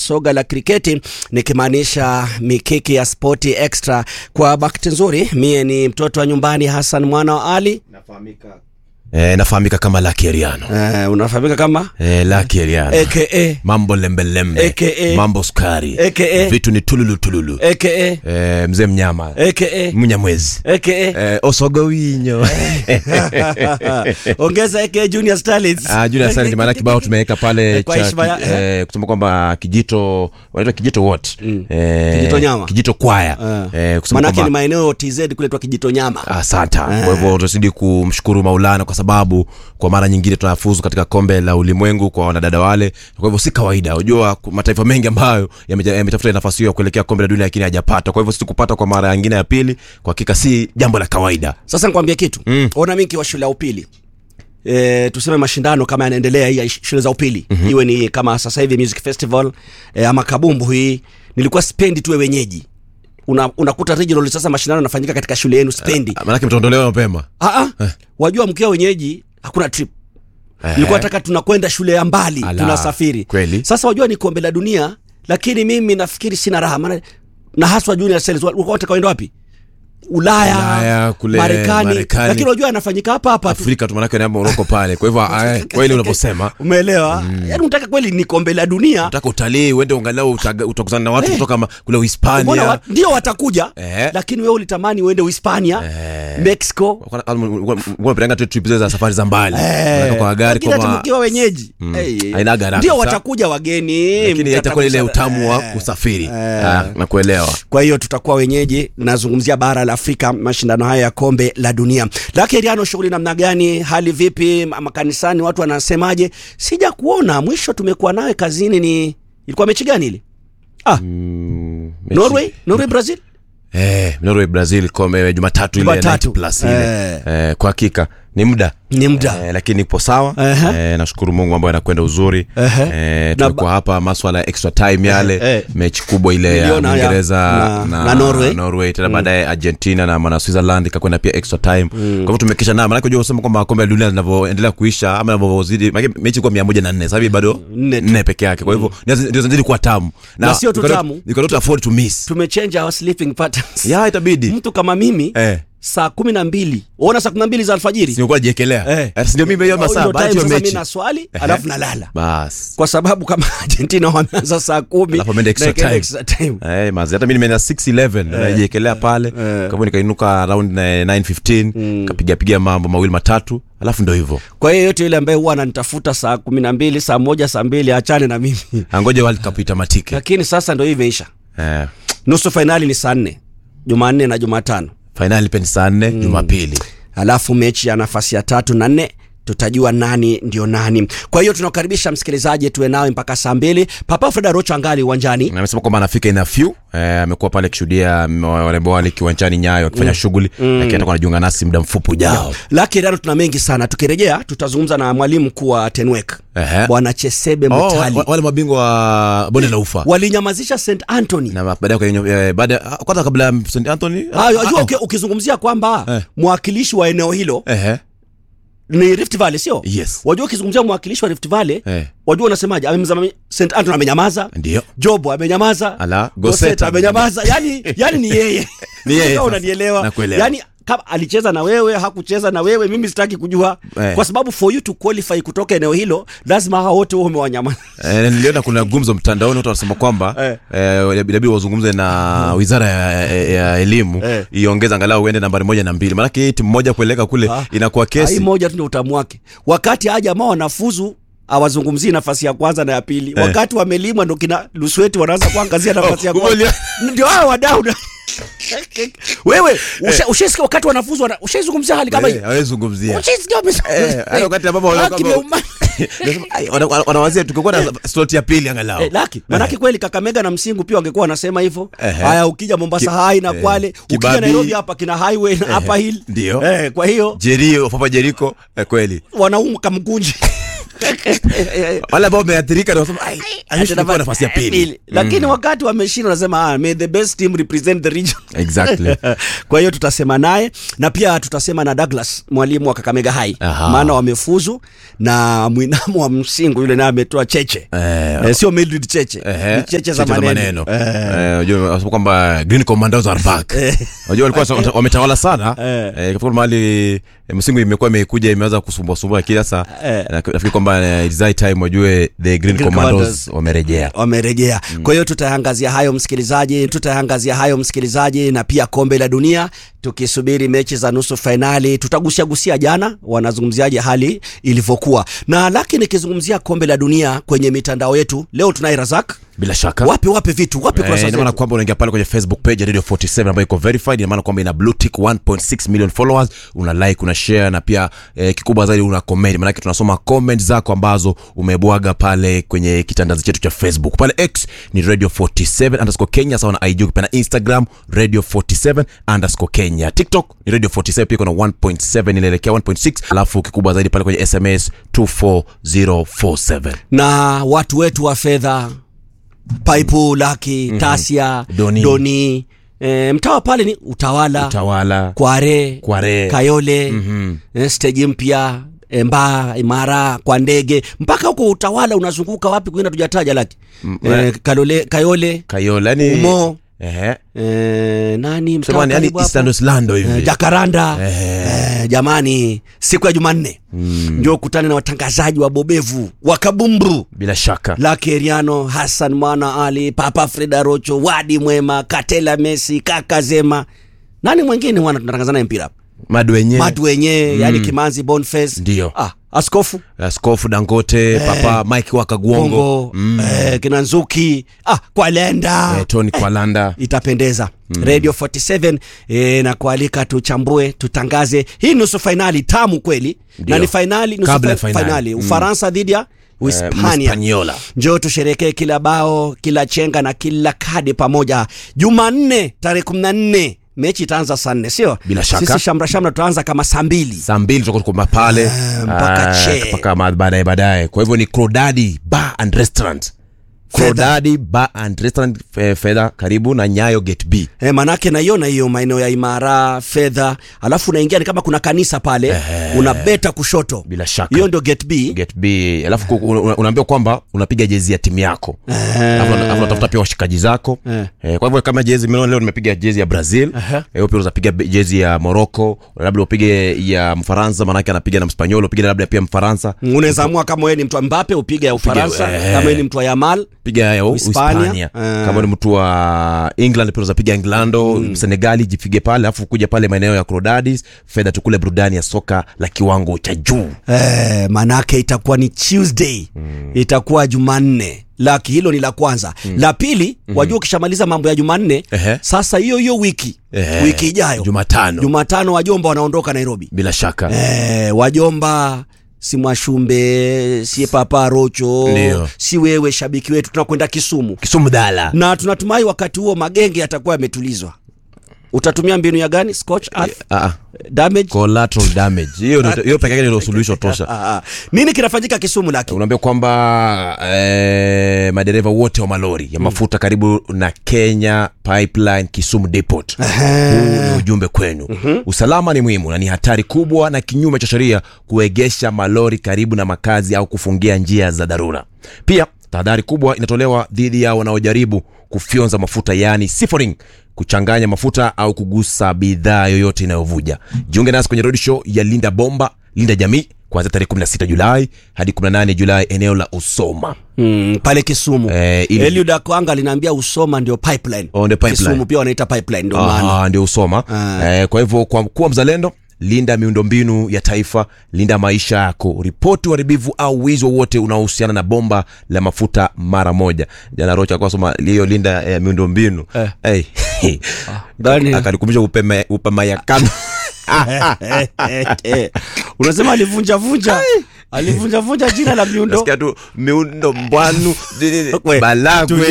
soga la kriketi, nikimaanisha mikiki ya spoti extra. Kwa bahati nzuri, mie ni mtoto wa nyumbani, Hassan mwana wa Ali. Eh, nafahamika kama Lucky Eriano. Eh, unafahamika kama Eh, Lucky Eriano. aka Mambo lembelembe. AKA. Mambo skari. AKA. Vitu ni tululu tululu. aka Eh, mzee mnyama. aka Mnyamwezi. aka Eh, osogo winyo. ongeza aka Junior Starlets. Ah, Junior Sani maana kibao tumeweka pale Kwa cha heshima ya- ki- eh, kusema kwamba kijito wanaitwa kijito what? Eh, Kijito nyama. Kijito kwaya. Eh, kusema Manake ni kwamba maeneo TZ kule twa kijito nyama. Asante. Kwa hivyo tunazidi kumshukuru Maulana kwa sababu kwa mara nyingine tunafuzu katika kombe la ulimwengu kwa wanadada wale. Kwa hivyo si kawaida. Unajua ku- mataifa mengi ambayo yameja- yametafuta nafasi hiyo ya kuelekea kombe la dunia lakini hajapata. Kwa hivyo sisi kupata kwa mara nyingine ya pili kwa hakika si jambo la kawaida. Sasa nikwambia kitu mm. Ona mimi nikiwa shule ya upili e, tuseme mashindano kama yanaendelea hii ya sh- shule za upili mm-hmm. iwe ni kama sasa hivi music festival e, ama kabumbu hii, nilikuwa spendi tuwe wenyeji una, unakuta regional sasa mashindano yanafanyika katika shule yenu spendi Ah, Maanake mtaondolewa mapema. ah ah wajua mkiwa wenyeji hakuna trip nilikuwa nataka tunakwenda shule ya mbali Ala, tunasafiri kweli. sasa wajua ni kombe la dunia lakini mimi nafikiri sina raha maana na haswa junior sales walikuwa wataka waenda wapi Ulaya, Ulaya, kule Marekani, Marekani. lakini unajua anafanyika hapa hapa tu. Afrika tu maanake ni Moroko pale. Kwa hivyo ah, kweli unaposema Umeelewa? Yaani unataka kweli ni kombe la dunia. unataka utalii uende angalau utaga- utakutana na watu Eh. kutoka ma- kule Mbona Uhispania. wa, ndio watakuja Eh. lakini wewe ulitamani uende Uhispania, Mexico. unapeleka tu trip zile za safari za mbali Unaweka kwa gari Lakini hata kwa mkiwa wenyeji hey, Haina gharama. ndio Sa- watakuja wageni, lakini itakuwa ile mtatakusa- utamu wa Eh. kusafiri Ah, na kuelewa Kwa hiyo tutakuwa wenyeji, nazungumzia bara la Afrika, mashindano haya ya kombe la dunia. Lakini Riano, shughuli namna gani? Hali vipi? Ma- Makanisani watu wanasemaje? Sija kuona mwisho tumekuwa nawe kazini, ni ilikuwa mechi gani ile? Ah, Mm, mechi- Norway, Norway Brazil. eh, Norway Brazil kombe Jumatatu ile Jumatatu. 90 plus ile Eh. eh, kwa hakika ni muda Ni muda. Eh, lakini ipo sawa Ehe. eh, nashukuru Mungu ambayo anakwenda uzuri Ehe. eh, Na tumekuwa hapa maswala ya extra time yale eh. mechi kubwa ile ya Niliona ya- Uingereza na- na Norway. Norway tena baadaye Argentina na mana Switzerland ikakwenda pia extra time kwa hivyo tumekisha na maana unajua kusema kwamba kombe la dunia linavyoendelea kuisha ama linavyozidi maana mechi kwa 104 sasa hivi bado Nne tu. nne peke yake kwa hivyo ndio ndio zinazidi kuwa tamu Na sio tu you cannot- tamu. you cannot afford to miss Tumechange our sleeping patterns. ya itabidi Mtu kama mimi eh saa kumi na mbili uona saa kumi na mbili za alfajiri singekuwa jiekelea Eh. eh si ndio mimi hiyo Ndio masaa time baada ya sasa mimi mechi naswali Ehe. alafu nalala bas kwa sababu kama Argentina wameanza saa kumi Alafu wameenda extra na ikaenda time. extra time. Eh, mazi hata mimi nimeenda 611 najiekelea pale kwa hivyo nikainuka around eh, 915 kapiga piga mambo mawili matatu alafu ndo hivyo kwa hiyo yote yule ambaye huwa ananitafuta saa kumi na mbili saa moja saa mbili achane na mimi angoja world cup itamatike lakini sasa ndo hii imeisha eh, nusu fainali ni saa nne jumanne na jumatano fainali pia ni saa nne jumapili alafu mechi ya nafasi ya tatu na nne tutajua nani ndio nani kwa hiyo tunakukaribisha msikilizaji tuwe nawe mpaka saa mbili papa freda rocho angali uwanjani Na amesema kwamba anafika ina few eh, amekuwa pale akishuhudia mm, warembo wale kiwanjani nyayo akifanya shughuli lakini atakuwa anajiunga nasi muda mfupi ujao laki rano tuna mengi sana tukirejea tutazungumza na mwalimu mkuu wa tenwek Ehe. bwana chesebe oh, wa- mutali wa- wale mabingwa wa bonde la ufa walinyamazisha st antony na baadaye kwenye- eh, baada ah, kwanza kabla ya St Anthony Ah, unajua uki- ukizungumzia kwamba Eh. mwakilishi wa eneo hilo ehe ni rift valley sio yes wajua ukizungumzia mwakilishi wa rift valley eh wajua unasemaje amemzama st antony amenyamaza ndio jobo amenyamaza Ala, Goseta Goseta amenyamaza yani yani ni yeye Ni yeye Kama sasa. unanielewa Nakuelewa. yani kama alicheza na wewe hakucheza na wewe mimi sitaki kujua Eh. kwa sababu for you to qualify kutoka eneo hilo lazima hao wote huo umewanyamaza Eh, niliona kuna gumzo mtandaoni watu wanasema kwamba Eh. eh, inabidi wazungumze na wizara ya, ya, ya elimu Eh. iongeze angalau uende nambari moja na mbili maanake hii timu moja kueleka kule Ah. inakuwa hii kesi moja tu ndio utamu wake wakati haya jamaa wanafuzu awazungumzii nafasi ya kwanza na ya pili Eh. wakati wamelimwa ndo kina lusweti wanaanza kuangazia nafasi ya Oh, kwanza kumbe ndio hao wadau na- wewe usha- ushaisikia wakati wanafuzu wana- ushaizungumzia hali kama hii Eh, hawezi zungumzia ushaisikia wame- Eh, hata wakati ambapo Ah, wana- kimeuma- Nasema, ai, wana- wana- wanawazia tukikuwa na slot ya pili angalau Eh, laki manake kweli kakamega na msingu pia wangekuwa wanasema hivyo Ehe. haya ukija mombasa Ki- hai na eh, kwale ukija Kibabi. nairobi hapa kina highway na upper hill Ndio. eh, kwa hiyo jerio papa jeriko eh, kweli wanaumka mkunji wale ambao wameathirika ndio wasema ai I wish ningekuwa nafasi ya pili lakini wakati wameshinda wanasema ah, may the best team represent the region exactly kwa hiyo tutasema naye na pia tutasema na Douglas mwalimu wa Kakamega High Aha. maana wamefuzu na mwinamo wa msingu yule naye ametoa cheche Eh, eh, sio Mildred cheche Ehe, ni cheche za maneno, Eh. Eh, unajua wanasema kwamba green commandos are back unajua walikuwa sa- wametawala sana Eh. eh, kafika mahali eh, msimu imekuwa imekuja imeanza kusumbua sumbua kila saa Eh. Na nafikiri kwamba eh, it's high time wajue the green Green commandos Commandos. wamerejea wamerejea kwa hiyo tutaangazia hayo msikilizaji tutaangazia hayo msikilizaji na pia kombe la dunia tukisubiri mechi za nusu fainali tutagusia gusia jana wanazungumziaje hali ilivyokuwa na laki nikizungumzia kombe la dunia kwenye mitandao yetu leo tunaye razak bila shaka wape wape vitu wape Eh, kurasa ina maana zetu kwamba unaingia pale kwenye facebook page ya radio 47 ambayo iko verified ina maana kwamba ina blue tick 1.6 million followers una like una share na pia eh, kikubwa zaidi una comment maanake tunasoma comment zako ambazo umebwaga pale kwenye kitandazi chetu cha facebook pale x ni radio 47 underscore kenya sawa na ig ukipenda instagram radio 47 underscore kenya tiktok ni radio 47 pia kuna 1.7 inaelekea 1.6 alafu kikubwa zaidi pale kwenye sms 24047 na watu wetu wa fedha paipu laki tasia Doni. doni e, mtawa pale ni utawala tawala kware, Kware. kayole mm-hmm. steji mpya e, mbaa imara kwa ndege mpaka huko utawala unazunguka wapi kwingine tujataja laki e, kalole, kayole kayola yani umo ehe e, nani mtaa sema yani karibu hapo? eastern islando hivi Eh, jakaranda Eh. eh, jamani siku ya jumanne ndio kutane na watangazaji wabobevu wa kabumbu bila shaka Lucky Eriano, Hassan Mwana Ali, Papa Freda Rocho, Wadi Mwema, Katela Messi, Kaka Zema. Nani mwingine mwana tunatangaza naye mpira hapa? madu wenyewe Matu wenyewe, yani Kimanzi Boniface. Ndio. Ah, Askofu askofu dangote papa mike wakaguongo Bongo, eh, kina Nzuki, ah, Kwalenda. eh, tony kwalanda Itapendeza. Radio 47 eh, na kualika tuchambue, tutangaze. Hii nusu fainali tamu kweli. Ndio. Na ni fainali nusu Kabla ya fa- fainali. fainali. Mm. Ufaransa dhidi ya Uhispania. Hispaniola. njoo tusherekee kila bao kila chenga na kila kadi pamoja jumanne tarehe kumi na nne mechi itaanza saa nne sio Bila shaka. sisi shamra shamra tutaanza kama saa mbili saa mbili tutakuwa tuko pale Ah, mpaka Ah, che. mpaka ma- baadaye baadaye kwa hivyo ni crodadi bar and restaurant crodadi bar and restaurant eh, fedha karibu na nyayo gate b E, manake naiona hiyo maeneo ya imara fedha alafu unaingia ni kama kuna kanisa pale una beta kushoto bila shaka hiyo ndio gate b gate b alafu ku- una- unaambiwa kwamba unapiga jezi ya timu yako alafu alafu unatafuta pia washikaji zako Eh. eh, kwa hivyo kama jezi mimi leo nimepiga jezi ya brazil eh, wewe pia unapiga jezi ya morocco labda upige ya mfaransa maanake anapiga na mspanyol upige labda pia mfaransa unaweza amua kama wewe ni mtu wa mbape upige ya ufaransa eh. kama wewe ni mtu wa yamal piga ya Hispania. Hispania. Eh. Kama ni mtu wa England pia unaweza piga Englando, mm. Senegali jipige pale, alafu kuja pale maeneo ya Crodadis, fedha tukule burudani ya soka la kiwango cha juu. Eh, manake itakuwa ni Tuesday mm. itakuwa Jumanne laki hilo ni la kwanza mm. la pili mm. wajua ukishamaliza mambo ya Jumanne Ehe. sasa hiyo hiyo wiki Ehe. wiki ijayo Jumatano. Jumatano wajomba wanaondoka Nairobi Bila shaka. eh, wajomba si Mwashumbe si Papa Rocho Ndio. si wewe shabiki wetu tunakwenda Kisumu Kisumu dala. na tunatumai wakati huo magenge yatakuwa yametulizwa utatumia mbinu ya gani scotch earth Ah, ah. damage Collateral damage. Hiyo ndio- hiyo pekee yake ndio suluhisho tosha. ah, ah. nini kinafanyika Kisumu laki unaambia kwamba eh, madereva wote wa malori ya mafuta karibu na kenya pipeline kisumu depot huu ni ujumbe kwenu usalama ni muhimu na ni hatari kubwa na kinyume cha sheria kuegesha malori karibu na makazi au kufungia njia za dharura pia tahadhari kubwa inatolewa dhidi ya wanaojaribu kufyonza mafuta yaani siffoning kuchanganya mafuta au kugusa bidhaa yoyote inayovuja jiunge nasi kwenye road show ya linda bomba linda jamii kuanzia tarehe 16 julai hadi 18 julai eneo la usoma mm, pale Kisumu Eh, ili- Eliud Akwanga aliniambia Usoma ndio pipeline. Oh, ndio pipeline. Kisumu pia wanaita pipeline ndio maana. Ah, ndio usoma Ah. eh, kwa hivyo kwa kuwa mzalendo linda miundombinu ya taifa linda maisha yako ripoti uharibifu au wizi wowote unaohusiana na bomba la mafuta mara moja jana rocha alikuwa soma hiyo linda eh, miundombinu Eh. hey. Gani? akanikumbusha upema upamayakano Eh, eh, eh. Unasema alivunja vunja. Alivunja vunja jina la miundo. nasikia tu miundo mbwanu We, balagwe